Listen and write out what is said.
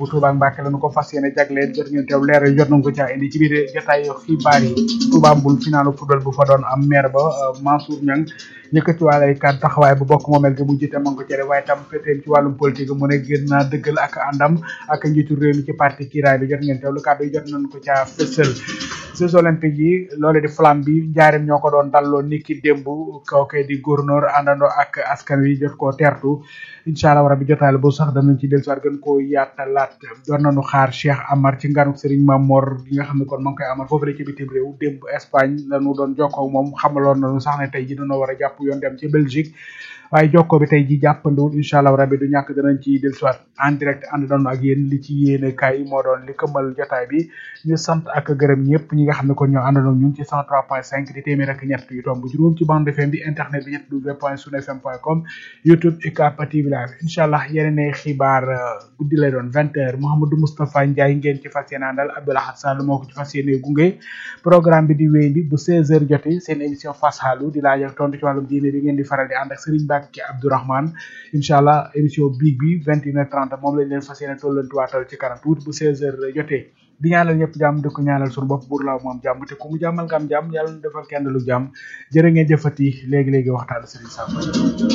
bu Touba Mbacke la nu ko fas yéene jagleel jot ngeen teew leer jot nañ ko caa indi ci biir jotaayu xibaar yi Touba Mbul finalu football bu fa doon am maire ba Mansour Niang yëkkati wàll ay kàddu taxawaay bu bokk moomel gi mu jiite ma ngi ko cere waaye tam feteem ci wàllum politique mu ne gën naa dëggal ak àndam ak njiitu réew mi ci parti kiraay bi jot ngeen teewlu kàddu yi jot nañ ko caa fësal Jeux olympiques yi loole di flamme bi njaarim ñoo ko doon dalloo niki démb kooke di gouverneur àndandoo ak askan wi jot koo teertu incha allah rabi jotaale bu sax danañ ci dellusiwaat gën koo yaatalaat doon nañu xaar Cheikh Amar ci nganuk Serigne Mamor gi nga xam ne kon ma ngi koy amal foofu la ci bitim réew démb Espagne lañu doon jokkoo moom xamaloon nañu sax ne tey ji dañoo war a jàpp yoon dem ci Belgique waaye jokkoo bi tey ji jàppandiwul incha allah rabi du ñàkk danañ ci dellusiwaat en direct ànd doon ak yéen li ci yéene kaay moo doon li këmmal jotaay bi ñu sant ak gërëm ñëpp ñi nga xam ne kon ñoo àndandoo ñun ci 103.5 di téeméer ak ñett yu tomb juróom ci bande FM bi internet bi ñett w point sunu fm point com youtube UCAB TV live incha allah yeneen xibaar guddi lay doon vingt heures Mouhamadou Moustapha Ndiaye ngeen ci fas yéene àndal Abdoulaye Sall moo ko ci fas yéene gunge programme bi di wéy bi bu 16 heures jotee seen émission Face Halu di laaj ak tontu ci wàllum diine bi ngeen di faral di ànd ak Serigne Mbacke Abdourahmane incha allah émission biig bi vingt et une heures trente moom lañ leen fas yéene tollantuwaatal ci kanam tuuti bu 16 heures jotee di ñaanal ñëpp jàmm di ko ñaanal suñu bopp buur laaw moom jàmm te ku mu jàmmal nga am jàmm yàlla na defal kenn lu jàmm jërë ngeen jëfati léegi léegi waxtaan Serigne Samba